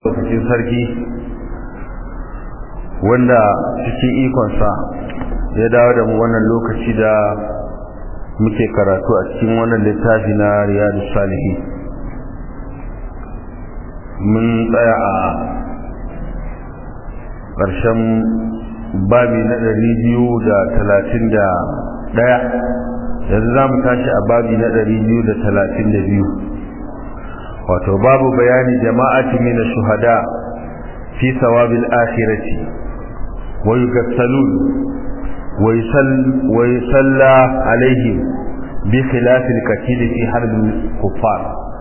lokacin sarki wanda cikin ikonsa ya dawo da mu wannan lokaci da muke karatu a cikin wannan littafi na riyadu salihi mun tsaya a ƙarshen babi na ɗari biyu da talatin da ɗaya yanzu za mu tashi a babi na ɗari biyu da talatin da biyu wato babu bayani jama'ati min shuhada fi sawabil akhirati wa yughassalun wa yusall wa yusalla alaihim bi khilaf al-qatil fi harb al-kuffar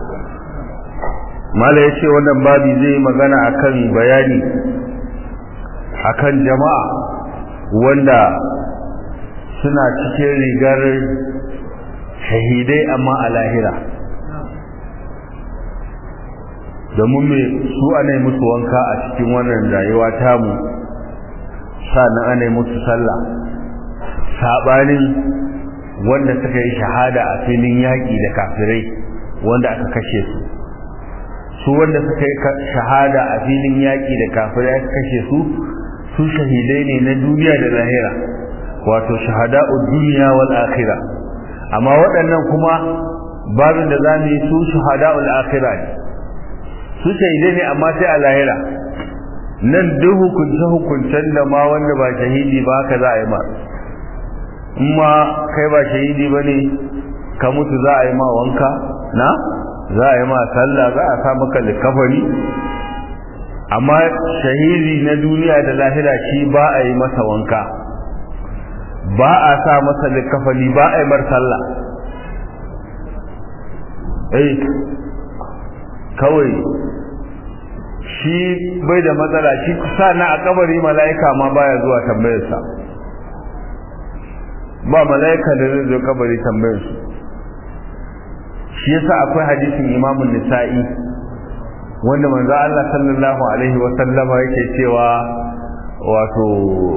mala yace wannan babi zai magana akan bayani akan jama'a wanda suna cikin rigar shahidai amma a lahira domin me su ana musu wanka a cikin wannan rayuwa tamu sannan ana musu sallah sabanin wanda suka yi shahada a filin yaƙi da kafirai wanda aka kashe su su wanda suka yi shahada a filin yaƙi da kafirai aka kashe su su shahidai ne na duniya da lahira wato shahada'ud duniya wal akhirah amma waɗannan kuma babin da zamu yi su shahada'ul akhirah ne su shahidai ne amma sai a lahira nan duk hukunce hukuncen da ma wanda ba shahidi ba haka za a yi ma in ma kai ba shahidi ba ne ka mutu za a yi ma wanka na za a yi ma sallah za a sa maka likafari amma shahidi na duniya da lahira shi ba a yi masa wanka ba a sa masa likafani ba a yi mar sallah eh kawai shi bai da matsala shi sa na a kabari mala'ika ma baya zuwa tambayarsa ba mala'ika da zai zo kabari tambayarsu shi yasa akwai hadisin imamun nisa'i wanda manzo Allah sallallahu alaihi wa sallama yake cewa wato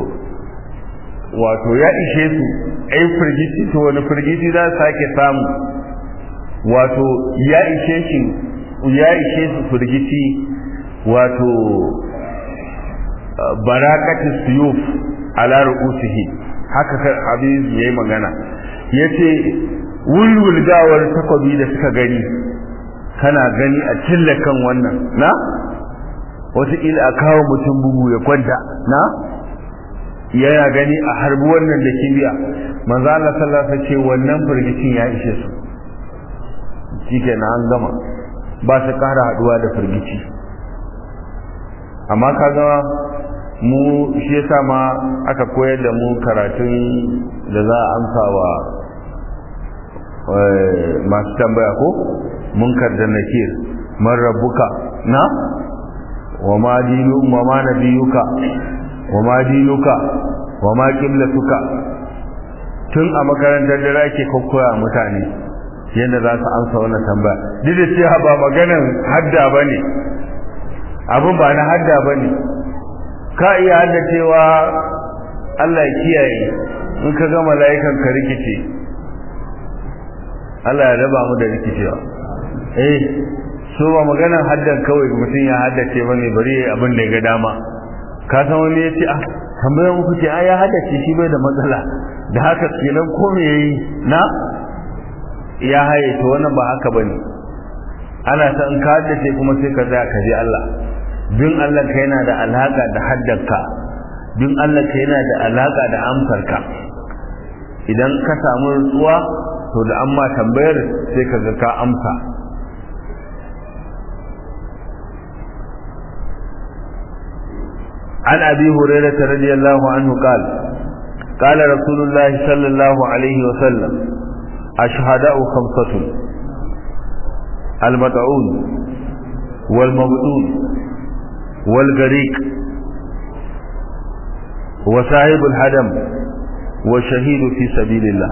wato ya ishe su ai firgiti to wani firgiti za su sake samu wato ya ishe shi ya ishe su firgiti wato barakatu suyuf ala ru'usihi haka habib yayi magana yace wulwulgawar takobi da suka gani kana gani a cille kan wannan na wataƙila a kawo mutum bugu ya kwanta na yana gani a harbi wannan da kibiya manzo Allah sallallahu alaihi wasallam ce wannan firgicin ya ishe su shikenan an gama ba su ƙara haduwa da firgici amma kaga mu shi yasa ma aka koyar da mu karatun da za a amsa wa masu tambaya ko munkar da nakir man rabbuka na wa ma dinu wa ma nabiyuka wa ma dinuka wa ma qiblatuka tun a makarantar da ake kokkoya mutane yadda za su amsa wannan tambaya duk da cewa ba maganan hadda bane abin ba na hadda bane ka iya hadda cewa Allah ya kiyaye in ka ga mala'ikan ka rikice Allah ya raba mu da rikicewa eh so ba maganan haddan kawai mutum ya haddace bane bari abin da ya ga dama ka san wani ya ce ah tambayar muku ce ai ya haddace shi bai da matsala da haka kenan ko me yayi na ya haye to wannan ba haka bane ana ta in ka haddace kuma sai ka tsaya ka ji Allah bin Allah ka yana da alaka da haddanka bin Allah ka yana da alaka da amsarka idan ka samu rutsuwa to da amma tambayar sai ka ga ka amsa عن أبي هريرة رضي الله عنه قال قال رسول الله صلى الله عليه وسلم الشهداء خمسة المدعون والمبعون والغريق وصاحب الهدم والشهيد في سبيل الله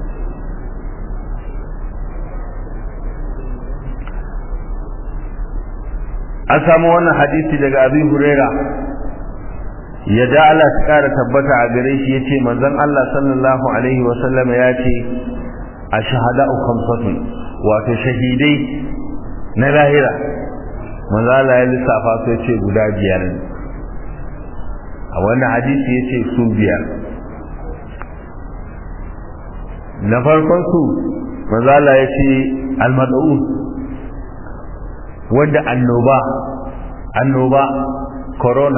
an samu wannan hadisi daga abi huraira yadda Allah ta kara tabbata a gare shi yace manzon Allah sallallahu alaihi wa sallam ya ce ashhada'u khamsatun wato shahidai na lahira manzala ya lissafa su ya ce guda biyar ne a wannan hadisi ya ce su biyar na farkon su manzala ya ce almad'un wanda annoba annoba corona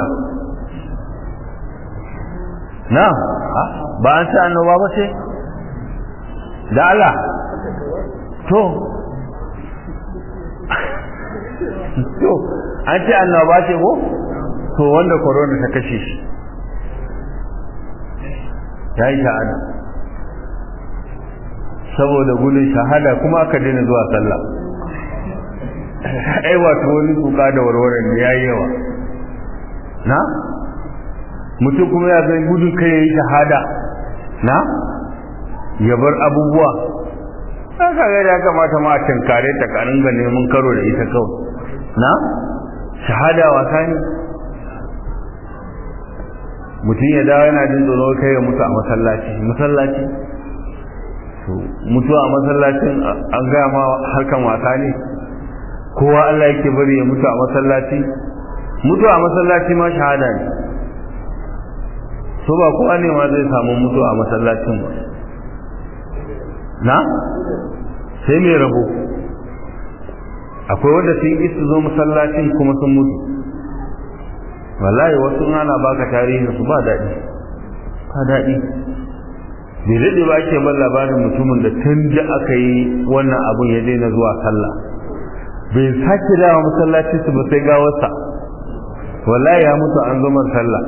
na ba an ce annoba ba ce da Allah to to an ce annoba ce ko to wanda corona ta kashe shi ya yi shahada saboda gudun shahada kuma aka daina zuwa sallah ai wato wani kuka da warwaran da ya yi yawa na mutum kuma ya zai gudun kai ya yi shahada na ya bar abubuwa haka ga ya kamata ma a tinkare ta karin ga neman karo da ita kawai na shahada wasa ne mutum ya dawo yana jin tsoro kai ya mutu a masallaci masallaci to mutuwa a masallacin an gaya ma harkan wasa ne kowa Allah yake bari ya mutu a masallaci mutuwa a masallaci ma shahada ne so ba kowa ne ma zai samu mutuwa a masallacin ba na sai mai rabo akwai wanda sun isa zo masallacin kuma sun mutu wallahi wasu ana baka tarihin su ba daɗi ba daɗi bai daɗe ba ake ban labarin mutumin da tun da aka yi wannan abun ya daina zuwa sallah bai sake dawa masallacin su ba sai gawarsa wallahi ya mutu an zo sallah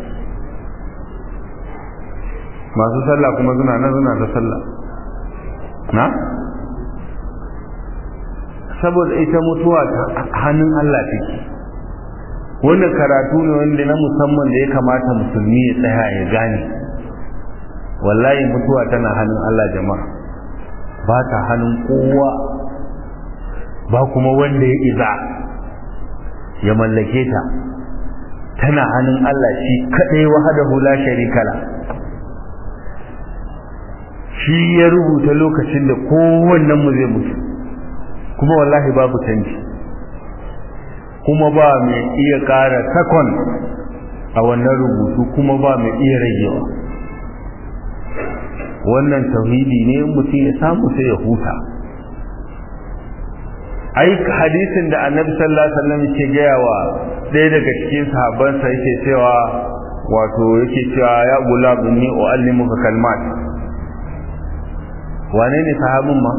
masu sallah kuma suna nan suna ta sallah na saboda ita mutuwa hannun Allah take wannan karatu ne wanda na musamman da ya kamata musulmi ya tsaya ya gane wallahi mutuwa tana hannun Allah jama'a ba ta hannun kowa ba kuma wanda ya iza ya mallake ta tana hannun Allah shi kadai wahdahu la sharika la shi ya rubuta lokacin da kowannen mu zai mutu kuma wallahi babu canji kuma ba mai iya ƙara takon a wannan rubutu kuma ba mai iya ragewa wannan tauhidi ne mutum ya samu sai ya huta ai hadisin da annabi sallallahu alaihi wasallam yake gaya wa ɗaya daga cikin sahabbansa yake cewa wato yake cewa ya gulab inni uallimuka kalmat wane ne sahabin ma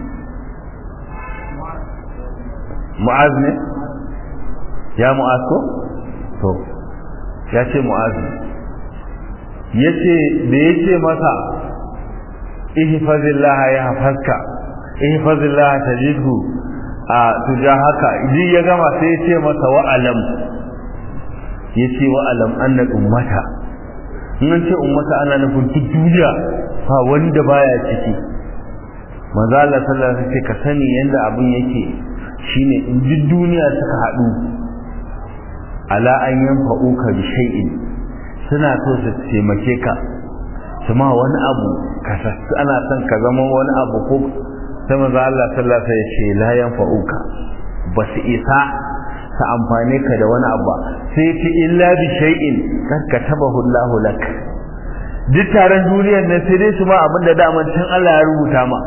mu'az ne ya mu'az ko to ya ce mu'az yace da yace masa ihfazillah ya hafazka ihfazillah tajidhu a tujahaka ji ya gama sai ya ce masa wa'alam yace wa'alam anna ummata in an ce ummata ana nufin duk duniya ba wanda baya ciki manzo Allah sallallahu alaihi wasallam ka sani yanda abun yake shine in duk duniya suka haɗu ala an yanfa'uka bi shay'in suna so su taimake ka kuma wani abu ka ana son ka zama wani abu ko sai manzo Allah sallallahu alaihi wasallam ya ce la yanfa'uka ba su isa ta amfane ka da wani abu sai ce illa bi shay'in kad katabahu Allah lak duk taron duniyar nan sai dai su ma abin da daman tun Allah ya rubuta ma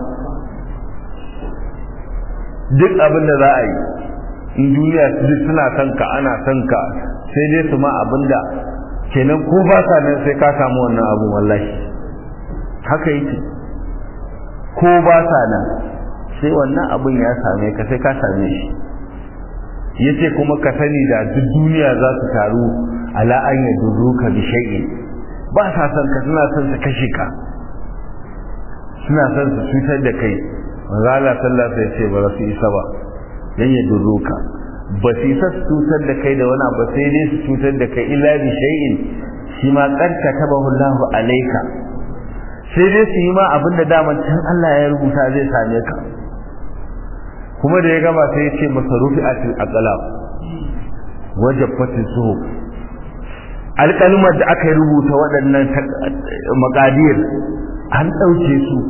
duk abin da za a yi in duniya duk suna son ka ana son ka sai dai su ma abin da kenan ko ba sa nan sai ka samu wannan abu wallahi haka yake ko ba sa nan sai wannan abin ya same ka sai ka same shi yace kuma ka sani da duk duniya za su taru ala an yadurruka bi shay'in ba sa son ka suna son su kashe ka suna son su cutar da kai manzo Allah sallallahu alaihi wasallam ba su isa ba dan ya duruka ba su isa su cutar da kai da wani abu sai dai su cutar da kai illa bi shay'in shi ma karka tabahu Allahu alaika sai dai su yi ma abin da daman can Allah ya rubuta zai same ka kuma da ya gama sai ya ce masa rufi'atil aqlab wajabatil suhuf alƙalmar da aka rubuta waɗannan makadir an ɗauke su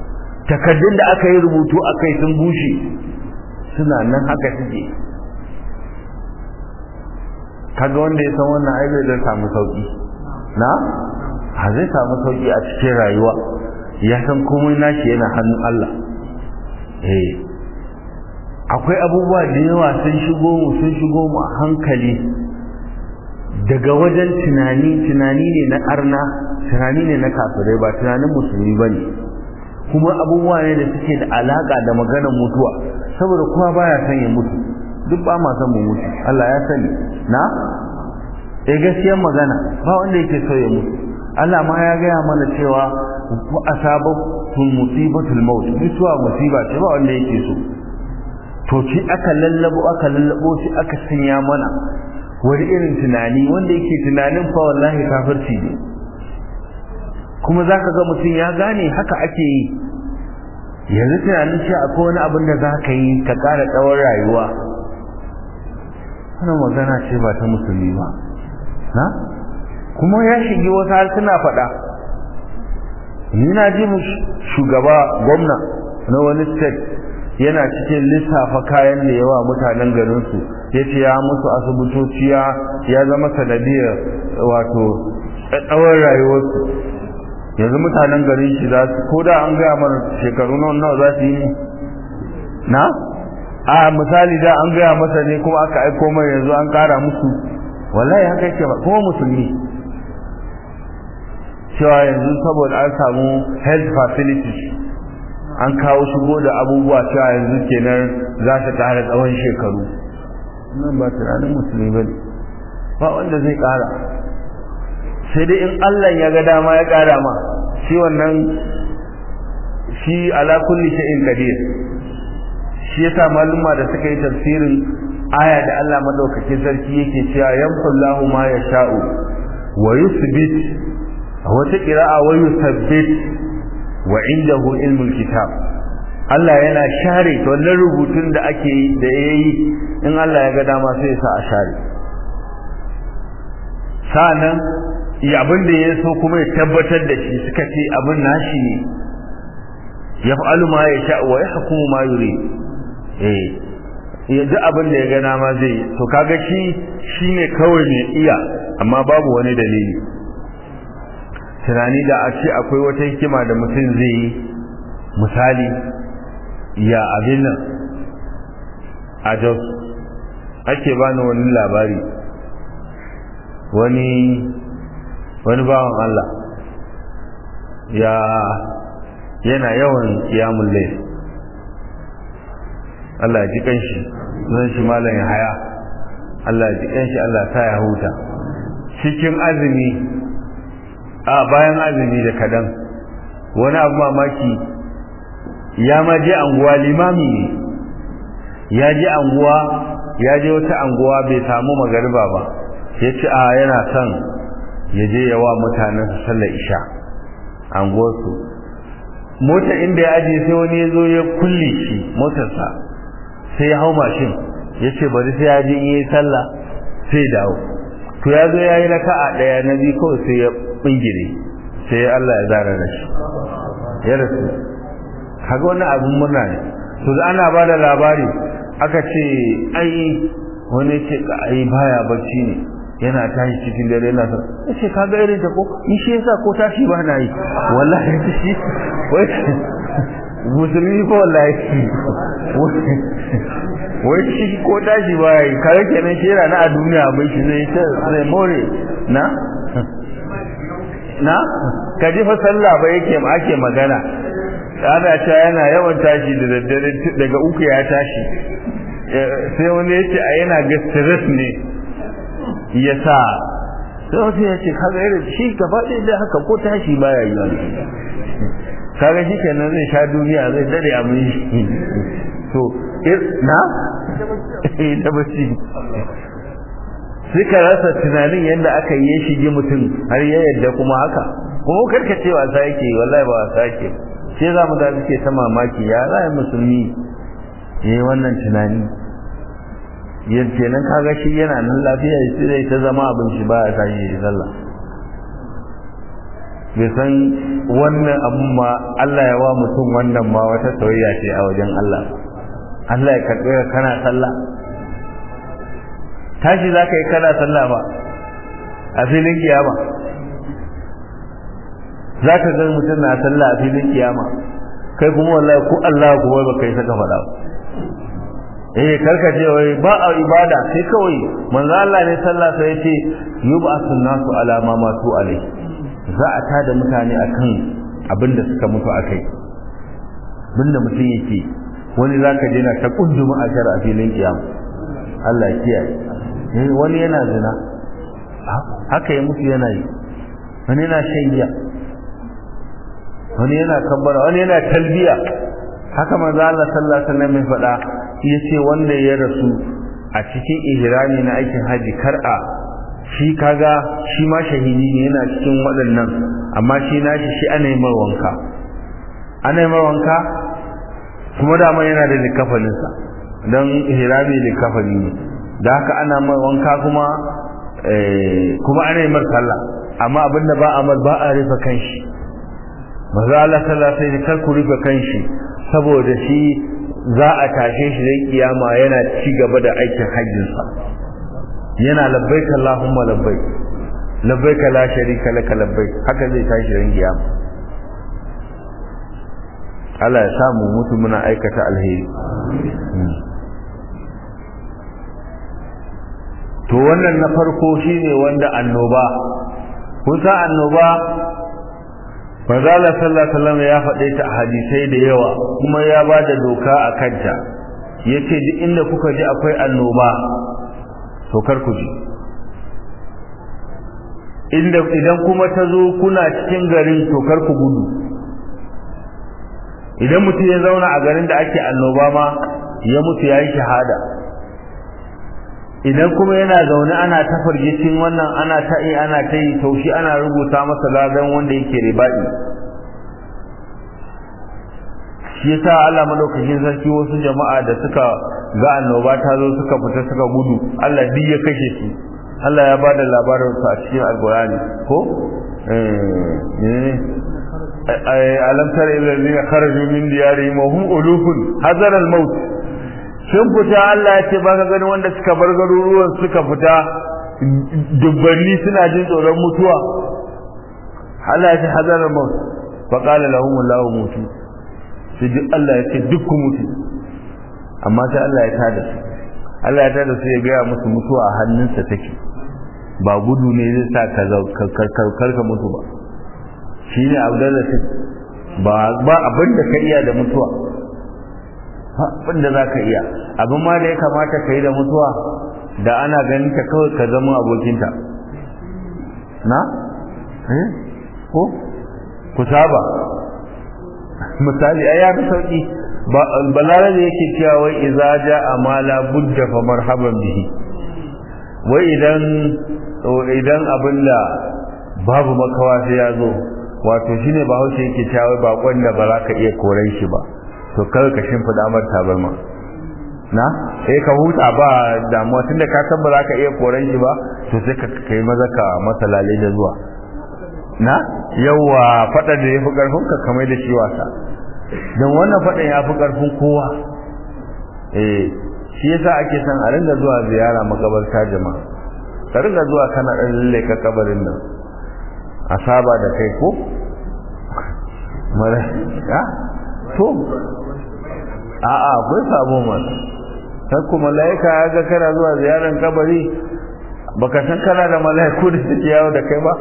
takaddun da aka yi rubutu a kai sun bushe suna nan haka suke kaga wanda ya san wannan ai zai samu sauki na ha zai samu sauki a cikin rayuwa ya san komai nashi yana hannun Allah eh akwai abubuwa da yawa sun shigo mu sun shigo mu a hankali daga wajen tunani tunani ne na arna tunani ne na kafirai ba tunanin musulmi bane kuma abubuwa ne da suke da alaka da maganar mutuwa saboda kowa baya son ya mutu duk ba ma son mu mutu Allah ya sani na eh gaskiyar magana ba wanda yake so ya mutu Allah ma ya gaya mana cewa wa asabatum musibatul maut mutuwa musiba ce ba wanda yake so to shi aka lallabo aka lallabo shi aka sanya mana wani irin tunani wanda yake tunanin fa wallahi kafirci ne kuma zaka ga mutum ya gane haka ake yi yanzu tunanin cewa akwai wani abin da za ka yi ka ƙara tsawon rayuwa wannan magana ce ba ta musulmi ba na kuma ya shigi wasu har suna faɗa ni na ji shugaba gwamna na wani state yana cikin lissafa kayan da yawa mutanen garinsu ya ce ya musu asibitoci ya zama sanadiyar wato tsawon rayuwarsu yanzu mutanen garin shi za su ko da an gaya mana shekaru nawa za su yi na a misali da an gaya masa ne kuma aka aiko mai yanzu an kara musu wallahi haka yake ba kuma musulmi cewa yanzu saboda an samu health facilities an kawo shigo da abubuwa cewa yanzu kenan za ta kara tsawon shekaru nan ba tunanin musulmi ba ne ba wanda zai kara sai dai in Allah ya ga dama ya kara ma shi wannan shi ala kulli shay'in qadir shi yasa maluma da suka yi tafsirin aya da Allah madaukakin sarki yake cewa yanfallahu ma yasha'u wa yuthbit wata qira'a wa yuthabbit wa indahu ilmul kitab Allah yana share wannan rubutun da ake da yayi in Allah ya ga dama sai ya sa a share sa'annan ya abin da ya so kuma ya tabbatar da shi suka ce abin nashi ne ya fa'alu ma ya sha wa ya hukumu ma yuri eh ya ji abin da ya ga dama zai to kaga shi shine kawai mai iya amma babu wani dalili tunani da a ce akwai wata hikima da mutum zai yi misali ya abin nan a jos ake bani wani labari wani wani bawan Allah ya yana yawan kiyamun lai Allah ji kanshi zan shi malam ya haya Allah ji kanshi Allah ta ya huta cikin azumi a bayan azumi da kadan wani abu mamaki ya ma je anguwa limami ne ya je anguwa ya je wata anguwa bai samu magariba ba ya ce a yana son ya je yawa mutanen su sallar isha anguwarsu mota inda ya ajiye sai wani ya zo ya kulle shi motarsa sai ya hau mashin ya ce bari sai ya je in yi sallah sai dawo to ya zo ya yi raka'a ɗaya na biyu kawai sai ya bingire sai Allah ya zara da shi ya rasu kaga wannan abin murna ne to da ana ba da labari aka ce ai wani ce ka ai baya bacci ne yana tashi cikin dare yana sa ya ce kaga irin ta ko in shi yasa ko tashi ba na yi wallahi shi wai musulmi ko wallahi wai shi ko tashi ba yi kare kenan shi yana na a duniya bai shi zai ta zai more na na ka ji fa sallah ba yake ake magana ana cewa yana yawan tashi da daddare daga uku ya tashi sai wani ya ce a yana ga stress ne ya sa sai wasu ya ce kaga irin shi gaba ɗaya da haka ko tashi baya yi wani kaga shi kenan zai sha duniya zai dare abin shi to na da bacci suka rasa tunanin yadda aka yi shige mutum har ya yadda kuma haka kuma karka ce wasa yake wallahi ba wasa yake sai za mu da suke ta mamaki ya za musulmi ya yi wannan tunani yadda nan kaga shi yana nan lafiya shi zai ta zama abin shi ba ya tashi ya sallah bai san wannan abun ma Allah ya wa mutum wannan ma wata soyayya ce a wajen Allah Allah ya karɓe ka kana sallah tashi za ka yi kana sallah ba a filin kiyama za ka ga mutum na sallah a filin kiyama kai kuma wallahi ko Allah kuma ba kai saka faɗa eh karka ce wai ba a ibada sai kawai manzo Allah ne sallah sai yace yub'asun nasu ala ma matu alai za a tada mutane akan abin da suka mutu akai abinda mutum yake wani zaka je na ta kunduma a shar a filin kiyama Allah ya kiyaye wani yana zina haka ya mutu yana yi wani yana shan giya wani yana kabbara wani yana talbiya haka manzo Allah sallallahu alaihi wasallam ya faɗa yace wanda ya rasu a cikin ihrami na aikin haji kar'a shi kaga shi ma shahidi ne yana cikin waɗannan amma shi nashi shi ana yi mai wanka ana yi mai wanka kuma dama yana da likafaninsa don ihrami likafani ne da haka ana mai wanka kuma kuma ana yi mar sallah amma abinda ba a mar ba a rufe kanshi maza Allah sallallahu alaihi kar ku rufe kanshi saboda shi za a tashe shi da kiyama yana ci gaba da aikin hajjinsa yana labbaik Allahumma labbaik labbaik la sharika laka labbaik haka zai tashi ran kiyama Allah ya samu mutu muna aikata alheri to wannan na farko shine wanda annoba kun san annoba Manzala sallallahu alaihi wasallam ya faɗe ta a hadisai da yawa kuma ya ba da doka a kanta yace duk inda kuka ji akwai annoba to kar ku ji inda idan kuma ta zo kuna cikin garin to kar ku gudu idan mutum ya zauna a garin da ake annoba ma ya mutu ya yi shahada idan kuma yana zaune ana ta fargicin wannan ana ta yi ana ta yi taushi ana rubuta masa ladan wanda yake riba'i shi yasa Allah madaukakin sarki wasu jama'a da suka ga annoba ta zo suka fita suka gudu Allah duk ya kashe su Allah ya bada labarin su a cikin alqur'ani ko eh alam tara ila allazina kharaju min diyarihim wa hum ulufun hazara al-maut sun fita Allah ya ce ba ka gani wanda suka bar garuruwan suka fita dubbanni suna jin tsoron mutuwa Allah ya ce hazara maut fa qala lahum Allahu mutu sai duk Allah ya ce duk ku mutu amma sai Allah ya tada su Allah ya tada su ya gaya musu mutuwa a hannunsa take ba gudu ne zai sa ka karka mutu ba shine Abdullah ba ba abin da ka iya da mutuwa abin da za ka iya abin ma da ya kamata ka yi da mutuwa da ana ganin ta kawai ka zama abokinta na? ko? ku saba misali ai ya fi sauki balare da yake cewa wai iza ja amala budda fa marhaban bihi wai idan idan abin da babu makawa sai ya zo wato shine bahaushe yake cewa bakon da ba za ka iya koran shi ba to kar ka shimfida mar tabarma na eh ka huta ba damuwa tunda ka san ba za ka iya koran shi ba to sai ka kai maza ka masa lale da zuwa na yawa fada da yafi karfin ka kamar da shi wasa dan wannan fadan yafi karfin kowa eh shi yasa ake son a ringa zuwa ziyara makabarta jama'a ka ringa zuwa kana dan lalle ka kabarin nan a saba da kai ko mara ya to a'a akwai sabo mana sai kuma malaika ya ga kana zuwa ziyaran kabari baka san kana da malaiku da suke yawo da kai ba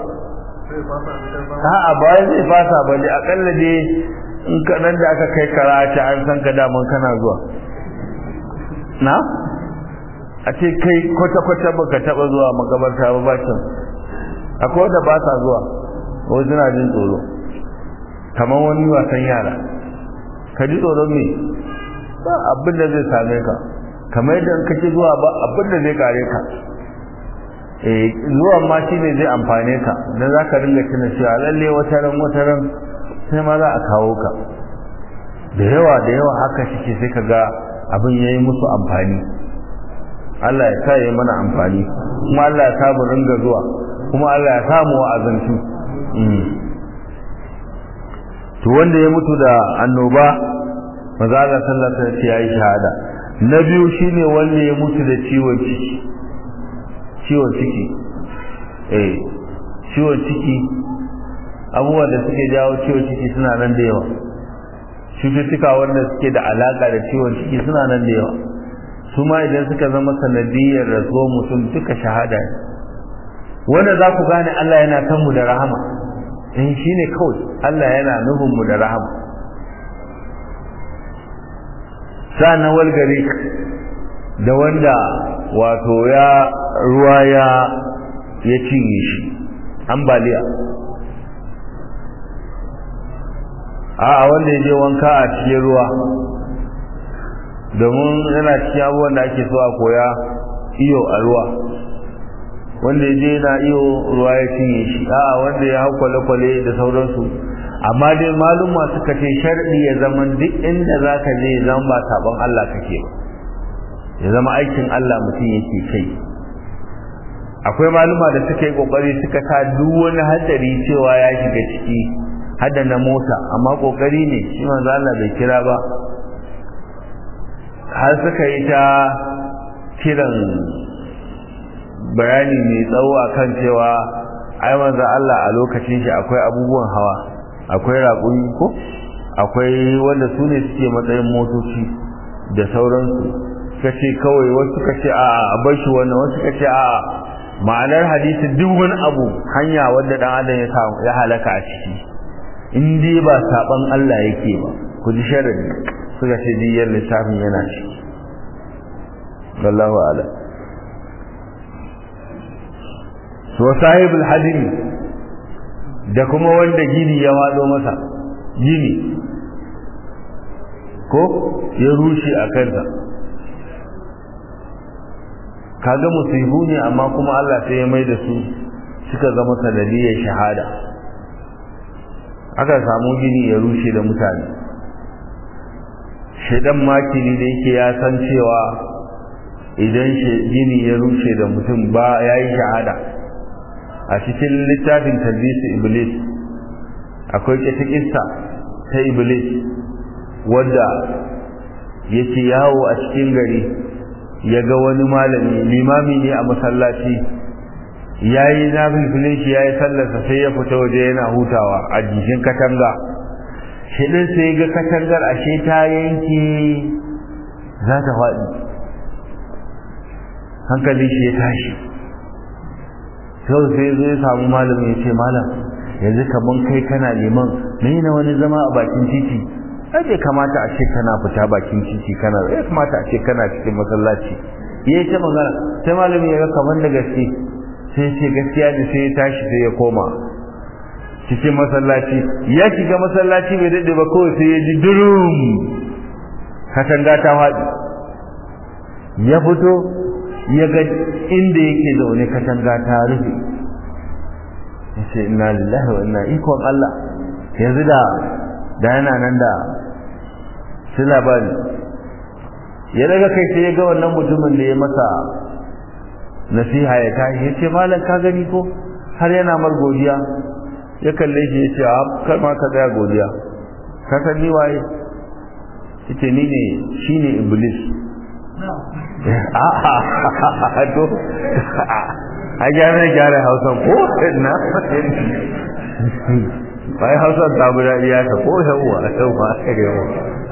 a'a bayan zai fasa ba ne akalla dai in ka nan da aka kai karata an san ka daman kana zuwa na a ce kai kwata-kwata baka taba zuwa makabarta ba bacin akwai wanda ba sa zuwa wasu suna jin tsoro kamar wani wasan yara ka ji tsoron me ba abin da zai same ka kamar yadda in kake zuwa ba abin da zai kare ka eh zuwa ma shi ne zai amfane ka dan za ka ringa tuna cewa lalle wata ran wata ran sai ma za a kawo ka da yawa da yawa haka shike sai ka ga abin yayi musu amfani Allah ya sa yi mana amfani kuma Allah ya sa mu ringa zuwa kuma Allah ya samu wa'azantu to wanda ya mutu da annoba maza Allah sallallahu alaihi wasallam yayi shahada na biyu shine wanda ya mutu da ciwon ciki ciwon ciki eh ciwon ciki abubuwan da suke jawo ciwon ciki suna nan da yawa cututtuka wanda suke da alaka da ciwon ciki suna nan da yawa su ma idan suka zama sanadiyar rasuwar mutum duka shahada ne wanda za ku gane Allah yana kan mu da rahama in shi ne kawai Allah yana nufin mu da rahama sa'annan walgari da wanda wato ya ruwa ya ya cinye shi ambaliya a wanda ya je wanka a cikin ruwa domin yana cikin abubuwan da ake so a koya iyo a ruwa wanda ya je na iyo ruwa ya cinye shi a wanda ya hau kwale-kwale da sauransu amma dai maluma suka ce sharɗi ya zama duk inda za ka je zama ba sabon Allah kake ba ya zama aikin Allah mutum yake kai akwai maluma da suka yi kokari suka sa duk wani hatsari cewa ya shiga ciki hada na mota amma kokari ne shi manzo Allah bai kira ba har suka yi ta kiran bayani mai tsawo akan cewa ai manzo Allah a lokacin shi akwai abubuwan hawa akwai raƙumi ko akwai wanda su ne suke matsayin motoci da sauransu suka ce kawai wasu suka ce a a bar shi wannan wasu suka ce a ma'anar hadisi duk wani abu hanya wanda dan adam ya samu ya halaka a ciki in dai ba saban Allah yake ba ku ji sharadi suka ce diyar lissafin yana ciki wallahu a'lam to sahibul hadimi da kuma wanda gini ya wado masa gini ko ya rushe a kansa kaga musibu ne amma kuma Allah sai ya mai da su suka zama sanadiyar shahada aka samu gini ya rushe da mutane shaidan makini da yake ya san cewa idan gini ya rushe da mutum ba ya yi shahada a cikin littafin talbisi iblis akwai ƙeta ƙista ta iblis wadda yake yawo a cikin gari ya ga wani malami limami ne a masallaci ya yi nafilfilin shi ya yi sallarsa sai ya fita waje yana hutawa a jikin katanga shiɗin sai ga katangar ashe ta yanke za ta faɗi hankali shi ya tashi sau sai zai samu malamin ya ce malam yanzu kaman kai kana liman me na wani zama a bakin titi ai bai kamata a ce kana fita bakin titi kana ya kamata a ce kana cikin masallaci ya ce magana sai malami ya ga kaman da gaske sai ce gaskiya ne sai ya tashi sai ya koma cikin masallaci ya shiga masallaci bai daɗe ba kawai sai ya ji durum katanga ta faɗi ya fito ya ga inda yake zaune katanga ta rufe ya ce inna lillahi wa inna ikon Allah yanzu da da yana nan da su labari ya daga kai sai ya ga wannan mutumin da ya masa nasiha ya tashi ya ce malam ka gani ko har yana mar godiya ya kalle shi ya ce a kar ma ka tsaya godiya ka san ni waye yace ni ne shine iblis a'a to a gyara gyara hausan ko na bai hausan ta guda iya ta ko yawa yawa yawa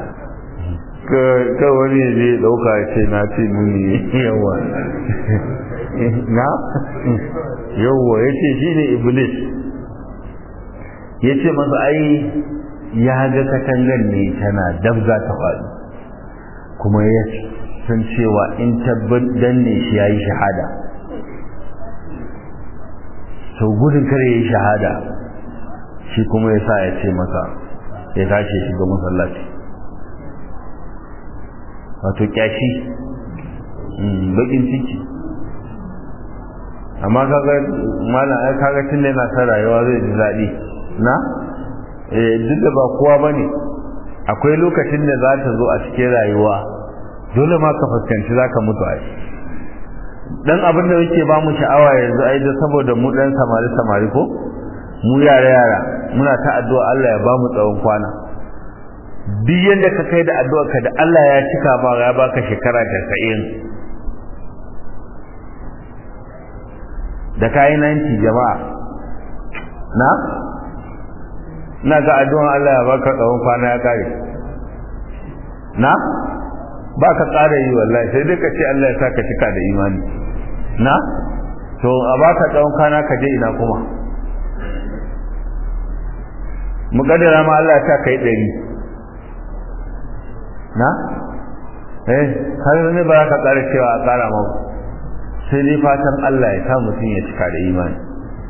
ka wani ya je dauka ce na ce nuni yawa na yawa ya ce shi ne iblis ya ce masa ai ya ga katangar ne tana dabza ta faɗi kuma ya san cewa in tabbat danne shi ya yi shahada sau gudun kare ya yi shahada shi kuma ya sa ya ce masa ya tashi shiga masallaci wato kyashi bakin ciki amma kaga malam ai kaga tun da yana ta rayuwa zai ji daɗi na eh duk da ba kowa bane akwai lokacin da za ta zo a cikin rayuwa dole ma ka fuskanci za ka mutu ai dan abin da yake ba mu sha'awa yanzu ai da saboda mu dan samari samari ko mu yara yara muna ta addu'a Allah ya ba mu tsawon kwana duk yanda ka kai da addu'a ka da Allah ya cika ba ya baka shekara 90 da kayi 90 jama'a na na ga addu'an Allah ya baka tsawon kwana ya kare na ba ka ƙara yi wallahi sai dai ka ce Allah ya sa ka cika da imani na to a baka tsawon kwana ka je ina kuma muƙaddara ma Allah ya sa ka yi ɗari na eh har ne ba ka ƙara cewa a ƙara ma sai dai fatan Allah ya sa mutum ya cika da imani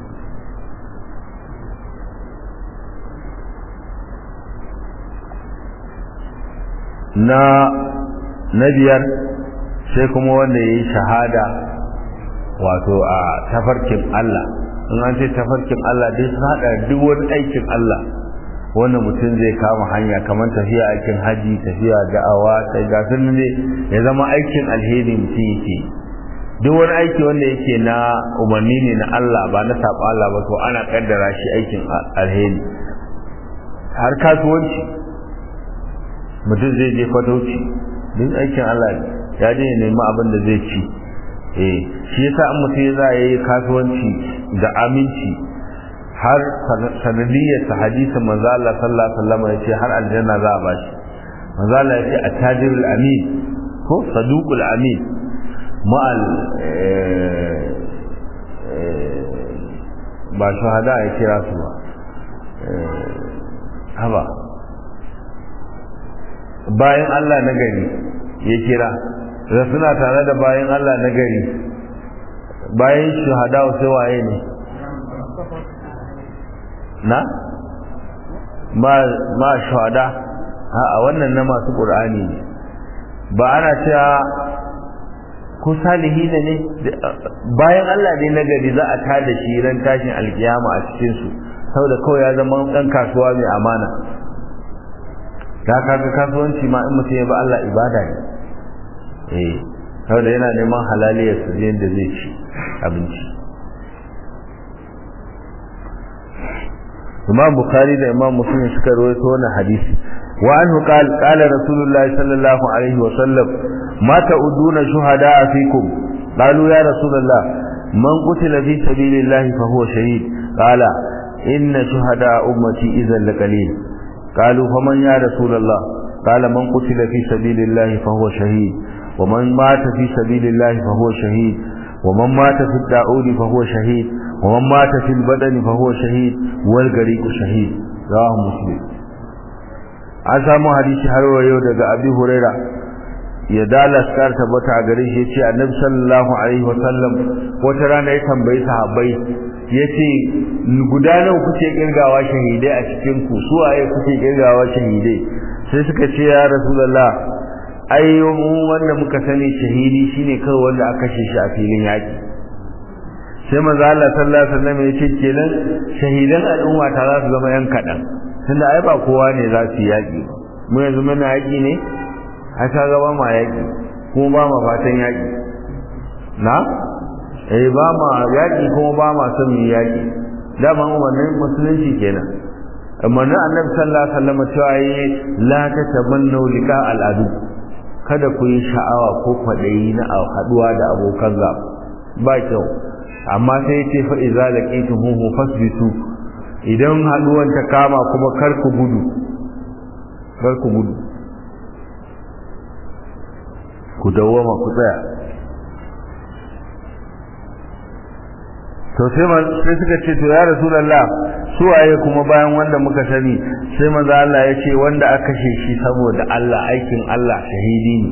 na na biyar sai kuma wanda ya yi shahada wato a tafarkin Allah in an ce tafarkin Allah dai sun haɗa duk wani aikin Allah wanda mutum zai kama hanya kamar tafiya aikin haji tafiya da'awa sai ga sun ne ya zama aikin alheri mutum yake duk wani aiki wanda yake na umarni ne na Allah ba na saɓa Allah ba to ana kaddara shi aikin alheri har kasuwanci mutum zai je fatauci duk aikin Allah ne ya je nemi abin da zai ci eh shi yasa an mutum ya za yi kasuwanci da aminci har sanadiyyar ta hadisin manzo Allah sallallahu alaihi wasallam ya ce har aljanna za a bashi manzo Allah ya ce attajirul amin ko saduqul amin ma'al ba shahada ya kira su ba haba bayan Allah na gari ya kira da suna tare da bayan Allah na gari bayan shahada sai waye ne na ma shahada a wannan na masu ƙur'ani ne ba ana cewa ko salihi ne ne bayan Allah ne na gari za a tada shi ran tashin alkiyama a cikin su saboda kawai ya zama ɗan kasuwa mai amana da kaga kasuwanci ma in mutum ya ba Allah ibada ne eh saboda yana neman halaliyar su yadda zai ci abinci Imam Bukhari da Imam Muslim suka rawaito wannan hadisi wa anhu qala qala Rasulullah sallallahu alaihi wa sallam ma ta'uduna shuhada'a fikum qalu ya Rasulullah man qutila fi sabilillah fa huwa shahid qala inna shuhada'a ummati idhan laqalil قالوا فمن يا رسول الله قال من قتل في سبيل الله فهو شهيد ومن مات في سبيل الله فهو شهيد ومن مات في الداعون فهو شهيد ومن مات في البدن فهو شهيد والغريق شهيد رواه مسلم an samu hadisi har yau daga abi huraira ya dala skar tabbata a gare shi yace annabi sallallahu alaihi wasallam wata rana ya tambayi sahabbai yace guda nawa kuke kirgawa shahidai a cikin ku su waye kuke kirgawa shahidai sai suka ce ya rasulullah ai mu wanda muka sani shahidi shine kawai wanda aka kashe shi a filin yaki sai manzo Allah sallallahu alaihi wasallam yace kenan shahidan al'umma ta za su zama yan kadan tunda ai ba kowa ne za su yaki mu yanzu muna yaki ne har ta gaba ma yaki kuma ba ma fatan yaki na eh ba ma yaki kuma ba ma son mu yaki dama umarnin musulunci kenan umarnin annabi sallallahu alaihi wasallam cewa yi la tatamannu liqa al'adu kada ku yi sha'awa ko kwadayi na haduwa da abokan gaba ba kyau amma sai ce fa iza laqitumuhu fasbitu idan haduwan ta kama kuma kar ku gudu kar ku gudu ku dawwama ku tsaya to sai sai suka ce to ya rasulullah su waye kuma bayan wanda muka sani sai manzo Allah ya ce wanda aka kashe shi saboda Allah aikin Allah shahidi ne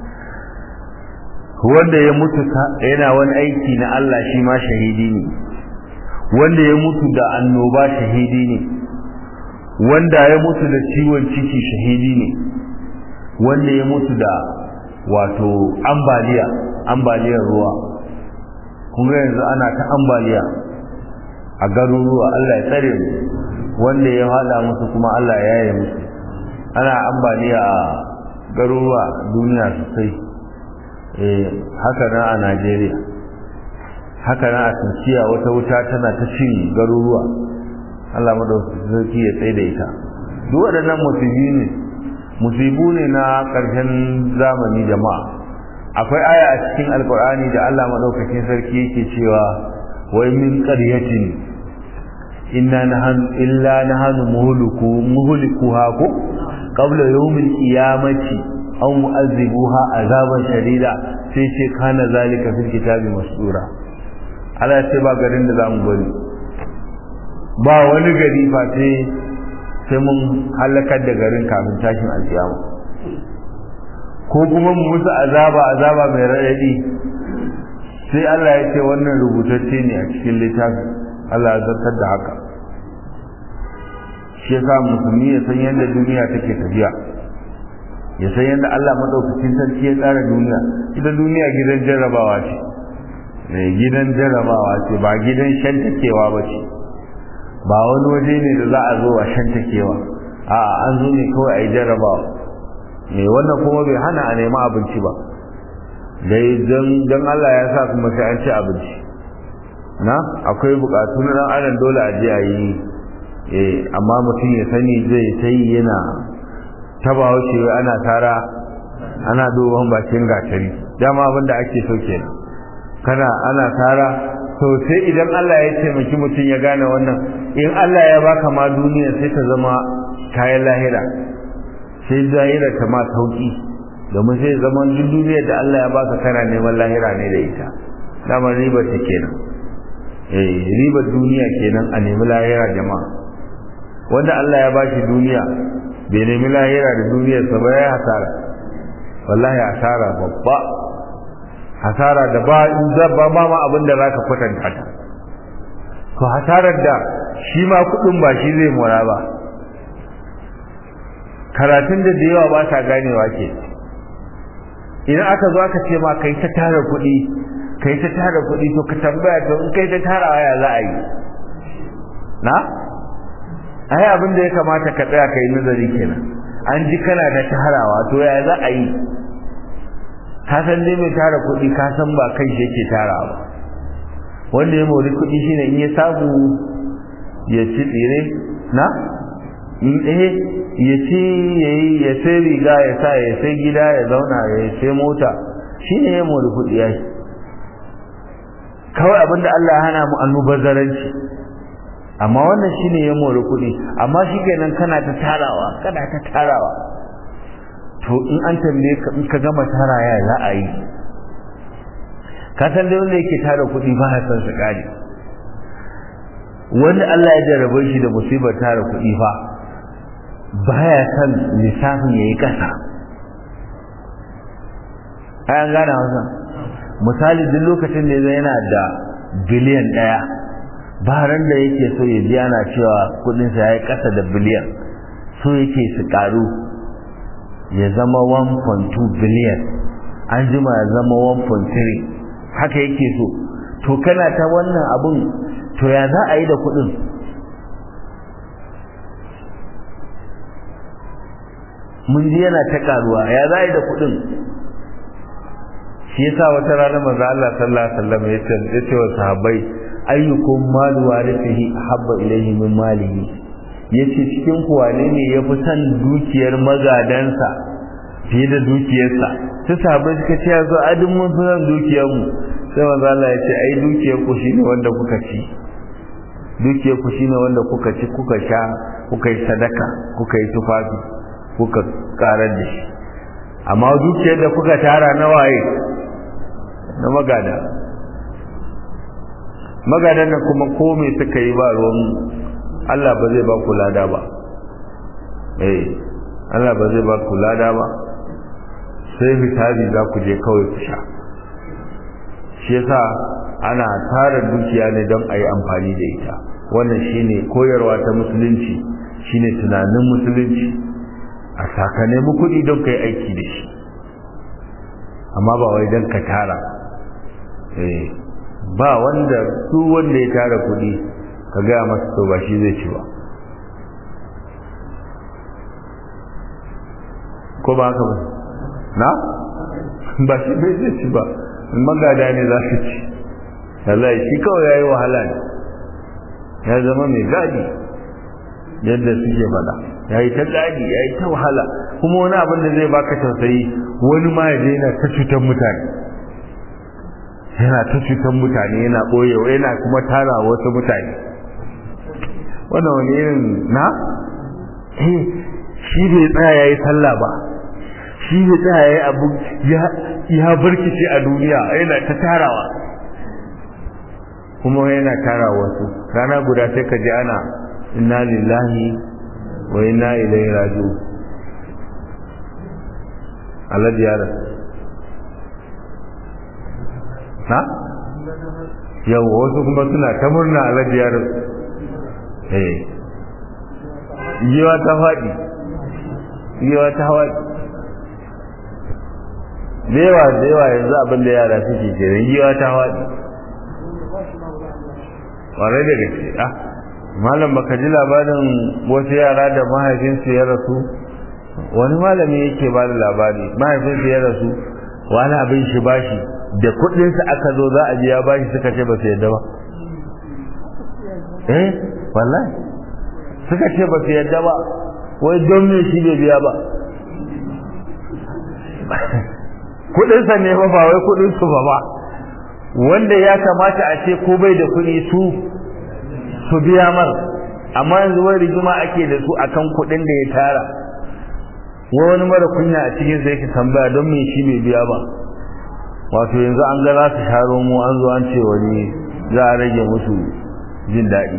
wanda ya mutu yana wani aiki na Allah shi ma shahidi ne wanda ya mutu da annoba shahidi ne wanda ya mutu da ciwon ciki shahidi ne wanda ya mutu da wato ambaliya ambaliyar ruwa kuma yanzu ana ta ambaliya a garuruwa Allah ya tsare mu wanda ya hada musu kuma Allah ya yaye musu ana ambaliya a garuruwa duniya sosai eh haka na a Najeriya haka na a Turkiya wata wuta tana ta cin garuruwa Allah madaukakin ya tsaye da ita duk waɗannan musibi ne musibu ne na ƙarshen zamani jama'a akwai aya a cikin alkur'ani da Allah madaukakin sarki yake cewa wai min qaryatin inna nahnu illa nahnu muhliku muhlikuha ko qabla yawmil qiyamati aw mu'azzibuha azaban shadida sai ce kana zalika fil kitabi masdura Allah ya ce ba garin da zamu bari ba wani gari fa sai sai mun halakar da garin kafin tashin alkiyama ko kuma mu musu azaba azaba mai raɗaɗi sai Allah ya ce wannan rubutacce ne a cikin littafin Allah ya zartar da haka shi yasa musulmi ya san yadda duniya take tafiya ya san yadda Allah madaukakin sarki ya tsara duniya ita duniya gidan jarrabawa ce mai gidan jarrabawa ce ba gidan shantakewa ba ce ba wani waje ne da za a zo a shantakewa a an zo ne kawai a yi jarrabawa mai wannan kuma bai hana a nema abinci ba dai don Allah ya sa kuma sai an ci abinci na akwai bukatu na dan adam dole a je a yi amma mutum ya sani zai sai yana taba wuce ana tara ana duban bakin gatari dama abin da ake so kenan kana ana tara to sai idan Allah ya taimaki mutum ya gane wannan in Allah ya baka ma duniya sai ta zama kayan lahira sai lahira ta ma sauki domin sai zama duk duniyar da Allah ya baka kana neman lahira ne da ita dama riba ta kenan eh ribar duniya kenan a nemi lahira jama'a wanda Allah ya bashi duniya bai nemi lahira da duniyar sa ba ya hasara wallahi hasara babba hasara da ba zabba ba ma abin da zaka kwatanta ta to hasarar da shi ma kudin ba shi zai mora ba karatun da da yawa ba ta ganewa ke idan aka zo aka ce ma kai ta tara kuɗi kai ta tara kuɗi to ka tambaya to in kai ta tara ya za a yi na ai abin da ya kamata ka tsaya kai nazari kenan an ji kana da tarawa to ya za a yi ka san dai mai tara kuɗi ka san ba kai shi yake tarawa ba wanda ya mori kuɗi shine in ya samu ya ci tsire na in eh ya ci ya sai riga ya sa ya sai gida ya zauna ya sai mota shine ya mori kuɗi ya kawai abinda Allah ya hana mu annubazaranci amma wannan shine ya mori kuɗi amma shi kenan kana ta tarawa kana ta tarawa to in an tambaye ka in ka gama tara ya za a yi ka san dai wanda yake tara kuɗi ba ya san su kare wanda Allah ya jarabe shi da musibar tara kuɗi fa baya san lissafin yayi kasa ai an gane wannan misali duk lokacin da yana da biliyan ɗaya baran da yake so ya ji ana cewa kudinsa ya yi ƙasa da biliyan so yake su ƙaru ya zama 1.2 biliyan an jima ya zama 1.3 haka yake so to kana ta wannan abun to ya za a yi da kudin mun ji yana ta ƙaruwa ya za a yi da kudin shi yasa wata rana manzo Allah sallallahu alaihi wasallam ya ce wa sahabbai ayyukum malu warithihi habba ilayhi min malihi yace cikin ku wane ne yafi san dukiyar magadansa fiye da dukiyarsa sai sahabbai suka ce yanzu adin mun fi san dukiyar mu sai manzo Allah ya ce ai dukiyar ku shine wanda kuka ci dukiyar ku shine wanda kuka ci kuka sha kuka yi sadaka kuka yi tufafi kuka karar da shi amma dukiyar da kuka tara na waye na magada magadan nan kuma ko me suka yi ba ruwan Allah ba zai ba ku lada ba eh Allah ba zai ba ku lada ba sai fitabi za ku je kawai ku sha shi yasa ana tara dukiya ne don a yi amfani da ita wannan shine koyarwa ta musulunci shine tunanin musulunci a saka nemi kuɗi don ka yi aiki da shi amma ba wai don ka tara eh ba wanda su wanda ya tara kuɗi ka gaya masa to ba shi zai ci ba ko ba haka ba na ba shi bai zai ci ba magada ne za su ci wallahi shi kawai ya yi wahala ne ya zama mai gadi yadda suke faɗa ya yi ta gadi ya yi ta wahala kuma wani abin da zai baka tausayi wani ma ya daina ta cutar mutane yana ta cutar mutane yana ɓoyewa yana kuma tara wasu mutane wannan wani irin na eh shi bai tsaya ya yi sallah ba shi bai tsaya ya yi abu ya barkice a duniya yana ta tarawa kuma yana tara wasu rana guda sai ka ji ana inna lillahi wa inna ilaihi raji'un alhaji ya rasu ha yau wasu kuma suna ta murna alhaji ya rasu eh yiwa ta faɗi yiwa ta faɗi da yawa da yawa yanzu abin da yara suke kenan yiwa ta faɗi ƙwarai da gaske ah malam baka ji labarin wasu yara da mahaifinsu ya rasu wani malami yake ba da labari mahaifinsu ya rasu wani abin shi bashi da kuɗinsa aka zo za a biya bashi suka ce ba su yadda ba eh wallahi suka ce ba su yadda ba wai don me shi bai biya ba kuɗinsa ne ba ba wai kuɗinsu ba ba wanda ya kamata a ce ko bai da kuɗi su su biya mar amma yanzu wani rigima ake da su akan kuɗin da ya tara wai wani mara kunya a cikin sai ka tambaya don me shi bai biya ba wato yanzu an ga za su sharo mu an zo an ce wani za a rage musu jin daɗi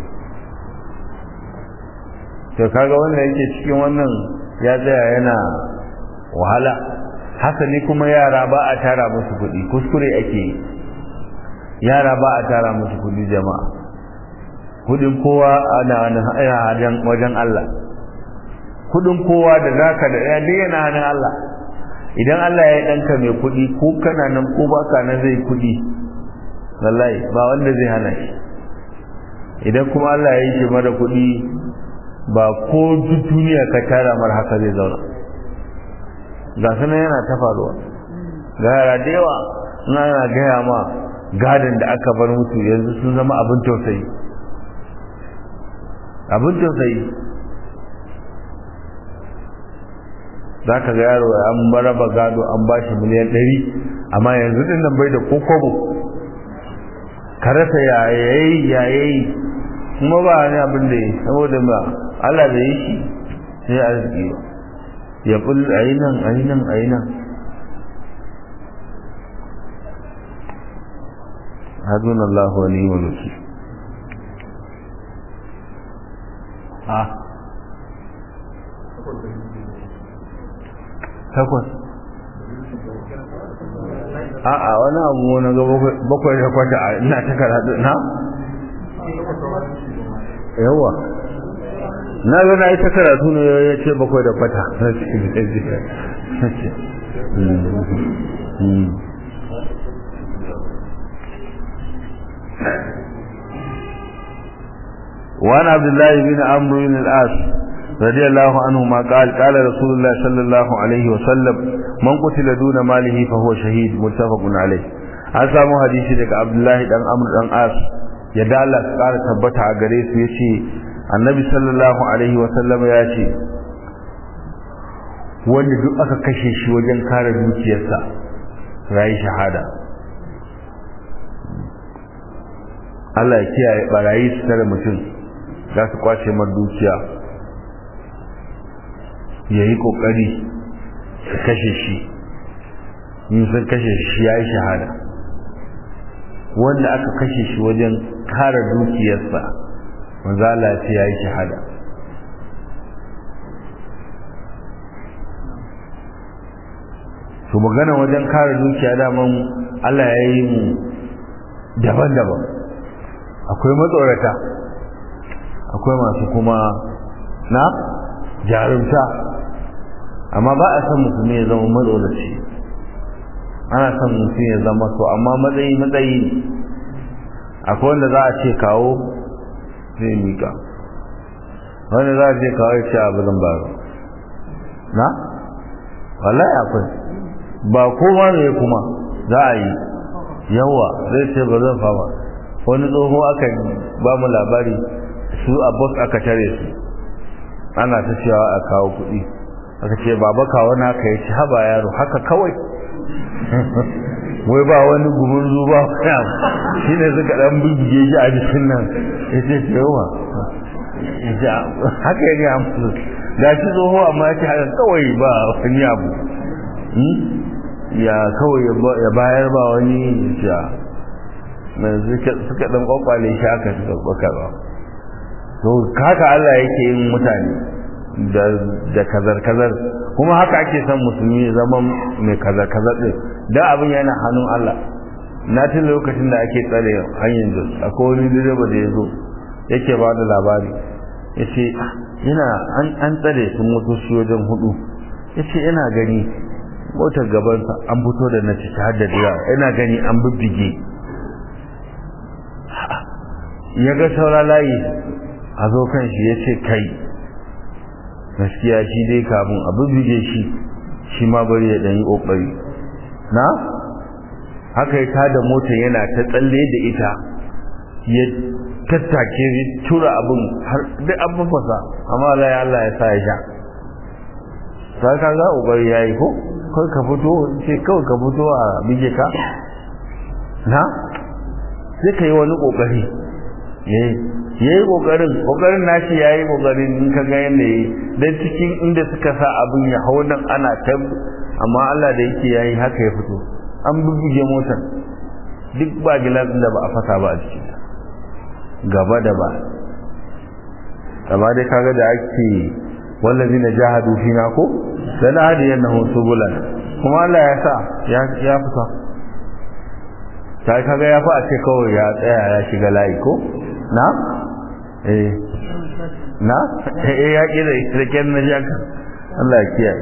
to kaga wannan yake cikin wannan ya tsaya yana wahala hasali kuma yara ba a tara musu kuɗi kuskure ake yi yara ba a tara musu kuɗi jama'a kuɗin kowa ana wajen Allah kuɗin kowa da zaka da ya yana hannun Allah idan Allah ya ɗanka mai kuɗi ko kana nan ko baka nan zai kuɗi wallahi ba wanda zai hana shi idan kuma Allah ya yi shi mara kuɗi ba ko duk duniya ka tara mar haka zai zauna ga su yana ta faruwa ga yara da yawa in ana gaya ma gadon da aka bar mutu yanzu sun zama abin tausayi abin tausayi za ka ga yaro an baraba gado an ba shi miliyan ɗari amma yanzu ɗin nan bai da kokobo ka rasa yayayi yayayi kuma ba ne abin da yi saboda ba Allah da yi shi sai arziki ba ya bul a yi nan a yi nan a yi nan hadun Allah wa ni wa nuki a takwas a'a wani abu na ga bakwai da kwata a ina ta karatu na yawa na ga na yi ta karatu ne ya ce bakwai da kwata وعن عبد الله بن عمرو بن العاص رضي الله عنهما قال قال رسول الله صلى الله عليه وسلم من قتل دون ماله فهو شهيد متفق عليه an samu hadisi daga Abdullahi dan Amr dan As ya dala ƙara tabbata a gare su yace Annabi sallallahu alaihi wa sallam ya ce wanda duk aka kashe shi wajen kare dukiyarsa rayi shahada Allah ya kiyaye barayi su tare mutum za su kwace mar dukiya ya yi ƙoƙari su kashe shi in sun kashe shi ya yi shahada wanda aka kashe shi wajen kare dukiyarsa manzala ce ya yi shahada su magana wajen kare dukiya daman Allah ya yi mu daban-daban akwai matsorata akwai masu kuma na jarumta amma ba a san mutum ya zama matsoraci ana son mutum ya zama so amma matsayi matsayi akwai wanda za a ce kawo zai mika wanda za a ce kawo ya ce abu zan ba na wallahi akwai ba kowa ne kuma za a yi yawa zai ce ba zan fama wani tsoho aka ba mu labari su a bus aka tare su ana ta cewa a kawo kuɗi aka ce baba kawo na ka yi ci haba yaro haka kawai wai ba wani gumurzu ba shi ne suka dan bubbuge shi a jikin nan ya ce yawa haka ya gaya musu ga shi tsoho amma ya ce haka kawai ba wani abu ya kawai ya bayar ba wani ya suka dan kwakwale shi haka suka kwakwala to haka Allah yake yin mutane da kazar-kazar kuma haka ake son musulmi zaman mai kazar-kazar din da abin yana hannun Allah na tun lokacin da ake tsare hanyar jos akwai wani direba da ya zo yake ba da labari ya ce yana an tsare sun motoci wajen hudu ya ce yana gani motar gabansa an fito da na ciki har da dira yana gani an bibbige ya ga saura layi a zo kan shi ya ce kai gaskiya shi dai kafin a bibbige shi shi ma bari ya ɗanyi ƙoƙari na haka ya tada mota yana ta tsalle da ita ya tattake tura abin har duk an mafasa amma Allah ya Allah ya sa ya sha ta ka za ƙoƙari ya yi ko kawai ka fito ce kawai ka fito a bige ka na sai ka yi wani ƙoƙari ya yi ƙoƙarin ƙoƙarin nashi ya yi ƙoƙarin in ka ga yadda ya yi don cikin inda suka sa abin ya hau nan ana ta amma Allah da yake ya yi haka ya fito an bubbuge motar duk ba gilasin da ba a fasa ba a cikin gaba da ba amma dai kaga da ake wallazi na jahadu fina ko da na hadi yana hoto bulan kuma Allah ya sa ya fita ta kaga ya fi a ce kawai ya tsaya ya shiga layi ko na eh na eh ya kira kirken na jaka Allah ya kiyaye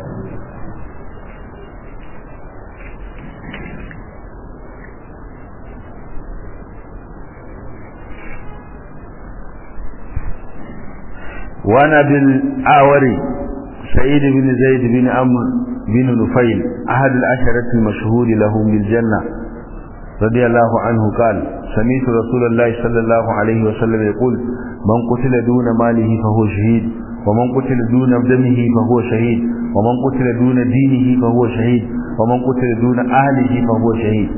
وانا بالآوري سعيد بن زيد بن عمرو بن نفيل أحد العشرة المشهور لهم بالجنة رضي الله عنه قال سمعت رسول الله صلى الله عليه وسلم يقول من قتل دون ماله فهو شهيد ومن قتل دون دمه فهو شهيد ومن قتل دون دينه فهو شهيد ومن قتل دون أهله فهو شهيد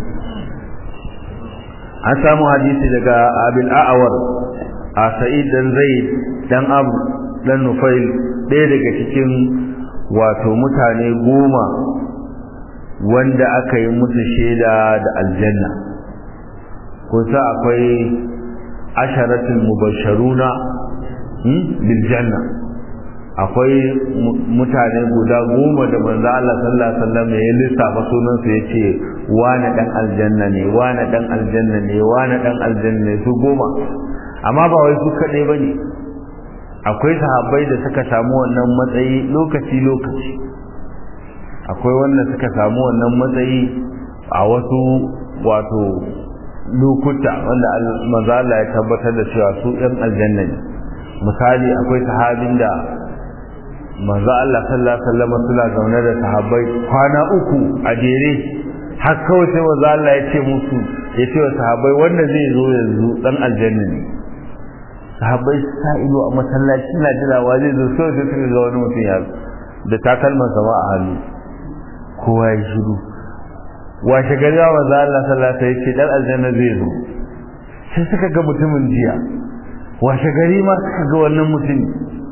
an samu hadisi daga abin a'awar a sa'id dan zaid dan abu dan nufail ɗaya daga cikin wato mutane goma wanda aka yi musu shaida da aljanna kusa akwai asharatul mubasharuna bil janna akwai mutane guda goma da manzo Allah sallallahu alaihi wasallam ya lissafa sunan su yace wani dan aljanna ne wani dan aljanna ne wani dan aljanna ne su goma amma ba wai su kadai bane akwai sahabbai da suka samu wannan matsayi lokaci lokaci akwai wanda suka samu wannan matsayi a wasu wato lokuta wanda manzo Allah ya tabbatar da cewa su ɗan aljanna ne misali akwai sahabin da manzo Allah sallallahu alaihi wasallam suna zaune da sahabbai kwana uku a jere har kawai sai manzo Allah ya ce musu ya ce wa sahabbai wanda zai zo yanzu dan aljanna ne sahabbai sa ido a masallaci na jirawa zai zo sai sai suka ga wani mutum ya da takalman sama a hannu kowa ya shiru washe gari wa manzo Allah sallallahu alaihi wasallam ya ce dan aljanna zai zo sai suka ga mutumin jiya washe gari ma suka ga wannan mutum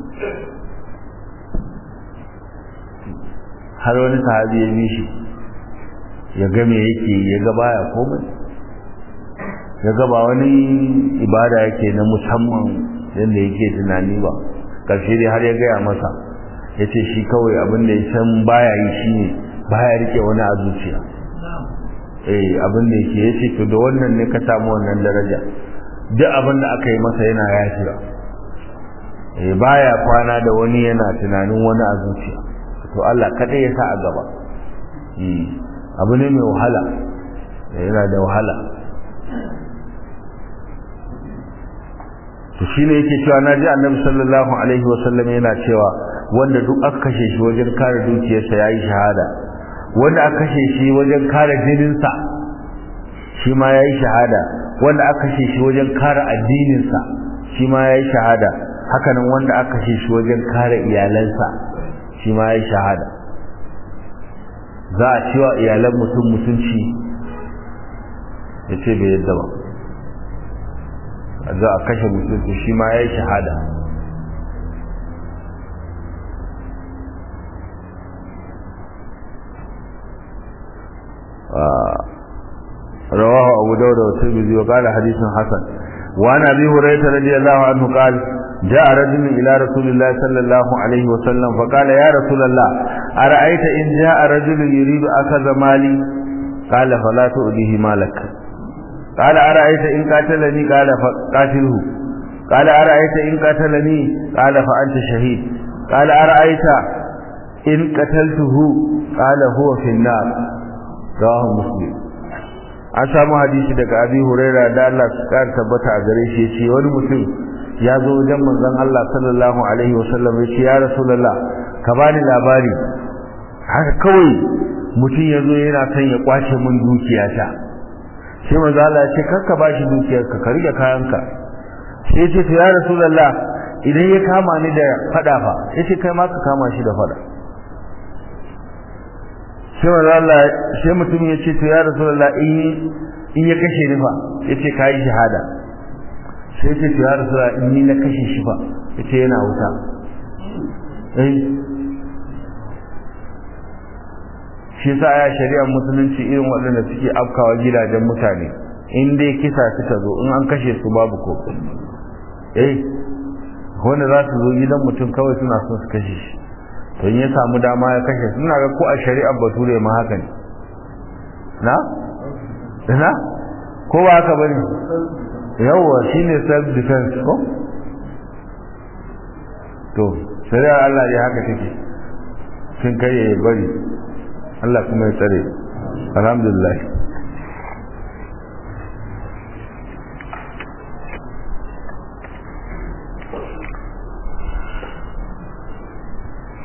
har wani sahabi ya bi shi ya ga me yake ya ga baya komai ya ga ba wani ibada yake na musamman yadda yake tunani ba karshe dai har ya gaya masa ya ce shi kawai abin da ya san baya yi shi ne baya rike wani a zuciya eh abin da yake ya ce to da wannan ne ka samu wannan daraja duk abin da aka yi masa yana yafiya eh baya kwana da wani yana tunanin wani a zuciya to Allah kadai ya sa a gaba abu ne mai wahala yana da wahala to shine yake cewa naji annabi sallallahu alaihi wasallam yana cewa wanda duk aka kashe shi wajen kare dukiyarsa yayi shahada wanda aka kashe shi wajen kare jininsa shi ma yayi shahada wanda aka kashe shi wajen kare addininsa shi ma yayi shahada hakanan wanda aka kashe shi wajen kare iyalansa shi ma yayi shahada za a cewa iyalan mutum mutunci ya ce bai yadda ba za a kashe mutum to shi ma ya yi shahada رواه أبو داود والترمذي وقال حديث حسن وعن أبي هريرة رضي الله عنه قال جاء رجل إلى رسول الله صلى الله عليه وسلم فقال يا رسول الله أرأيت إن جاء رجل يريد أخذ مالي قال فلا تؤذيه مالك قال أرأيت إن قاتلني قال فقاتله قال أرأيت إن قتلني قال فأنت شهيد قال أرأيت إن قتلته قال هو في النار رواه مسلم an samu hadisi daga abi huraira da Allah su kar tabbata a gare shi yace wani mutum ya zo wajen manzon Allah sallallahu alaihi wasallam yace ya rasulullah ka bani labari haka kawai mutum ya zo yana son ya kwace min dukiyata sai manzon Allah ya ce kar ka bashi dukiyarka ka rike kayanka sai yace to ya rasulullah idan ya kama ni da fada fa yace kai ma ka kama shi da fada sai manzo Allah sai mutum ya ce to ya rasulullah in in ya kashe ni fa yace kai shahada sai ce to ya rasulullah in ni na kashe shi fa yace yana wuta eh shi sa ya shari'ar musulunci irin waɗanda suke afkawa gidajen mutane in dai kisa suka zo in an kashe su babu ko eh wanda za su zo gidan mutum kawai suna son su kashe shi to in ya samu dama ya kashe suna ga ko a shari'ar bature ma haka ne na na ko ba haka bane yawwa shine self defense ko to shari'ar Allah ne haka take sun kai ya bari Allah kuma ya tsare alhamdulillah